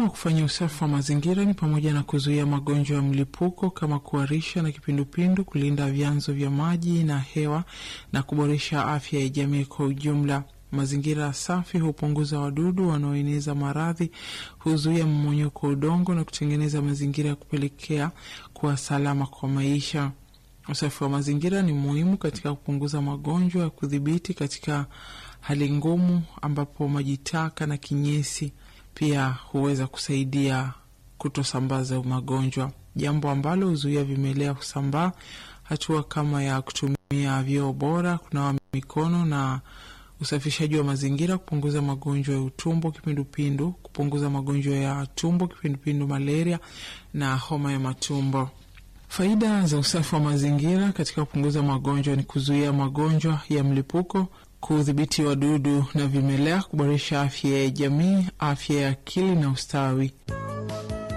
wa kufanya usafi wa mazingira ni pamoja na kuzuia magonjwa ya mlipuko kama kuharisha na kipindupindu, kulinda vyanzo vya maji na hewa na kuboresha afya ya jamii kwa ujumla. Mazingira safi hupunguza wadudu wanaoeneza maradhi, huzuia mmonyoko wa udongo na kutengeneza mazingira ya kupelekea kuwa salama kwa maisha. Usafi wa mazingira ni muhimu katika kupunguza magonjwa ya kudhibiti katika hali ngumu, ambapo maji taka na kinyesi pia huweza kusaidia kutosambaza magonjwa, jambo ambalo huzuia vimelea kusambaa. Hatua kama ya kutumia vyoo bora, kunawa mikono na usafishaji wa mazingira, kupunguza magonjwa ya utumbo, kipindupindu, kupunguza magonjwa ya tumbo, kipindupindu, malaria na homa ya matumbo. Faida za usafi wa mazingira katika kupunguza magonjwa ni kuzuia magonjwa ya mlipuko, kudhibiti wadudu na vimelea, kuboresha afya ya jamii, afya ya akili na ustawi.